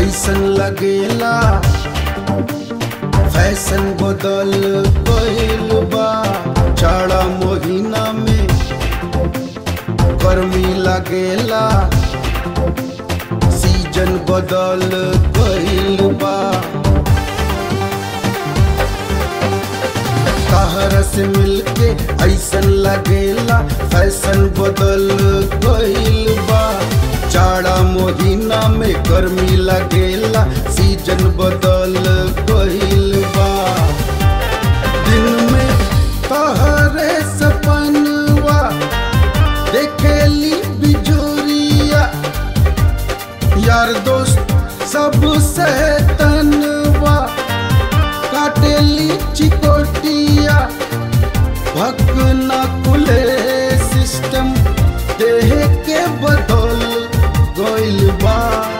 ऐसन लगेला फैशन बदल गइल बा जाड़ा महीना में गर्मी लगेला सीजन बदल गइल बा कहर से मिलके ऐसन लगेला फैशन बदल गइल बा जाड़ा महीना में गर्मी लगेला सीजन बदल गइल बा दिन में तहरे सपनवा देखेली बिजोरिया यार दोस्त सब तनवा काटेली चिकोटिया भकना कुले सिस्टम देह के बदल गइल बा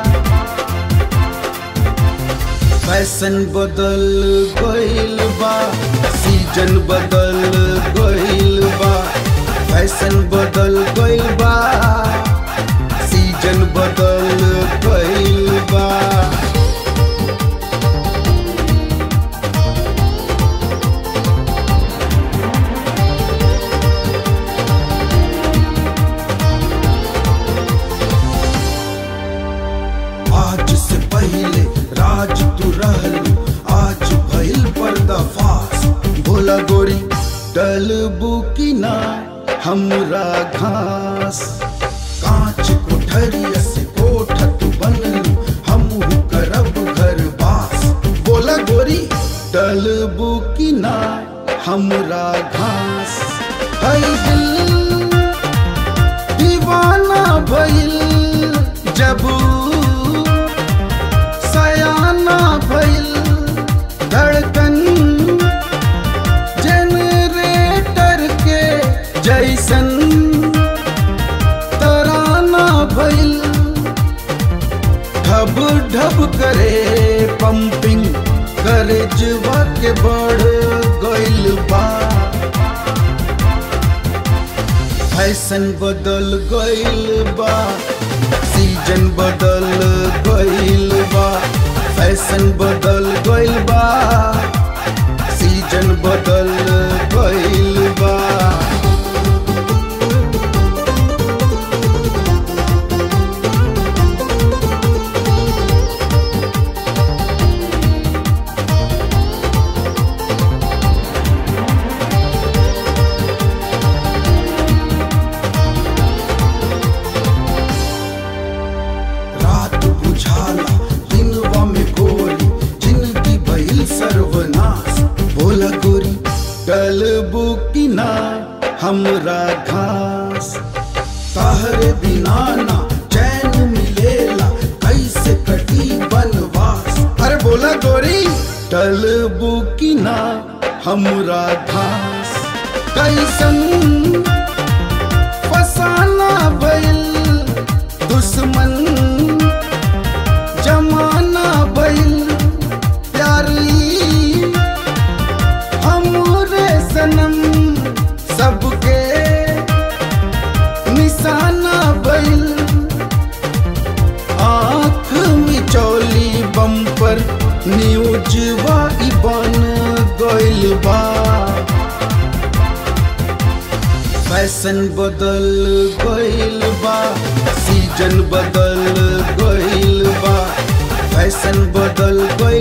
फैशन बदल गइल बा सीजन बदल गइल बा फैशन बदल गइल बा सीजन बदल गइल बा आज से पहले राज तू रहलू आज भइल पर्दाफाश भोला गोरी डलबू की ना हमरा घास कांच कोठरिया से कोठ तू बनलू हमहू करब घर बास बोला गोरी डलबू की ना हमरा घास है दिल दीवाना भइल जब सयाना भइल धड़कन जनरेटर के जैसन तराना भइल ढब ढब करे पंपिंग करे जुआ के बढ़ गइल बा फैशन बदल गइल बा सीजन बदल गइल बा फैशन बदल गइल बा सीजन बदल गइल बा रात बुझाला दिनवा में गोरी जिंदगी भइल सर्वनाश बोला गोरी डलबू की ना हमरा घास तहरे बिना ना चैन मिलेला कैसे कटी बनवास अरे बोला गोरी डलबू की ना हमरा घास कैसन फसाना भइल दुश्मन जमाना भइल प्यारी हमरे सनम सबके निशाना भइल आँख मिचौली बम पर न्यूजवा ई बन गइल बा फैशन बदल गइल बा सीजन बदल गइल बा फैशन बदल गइल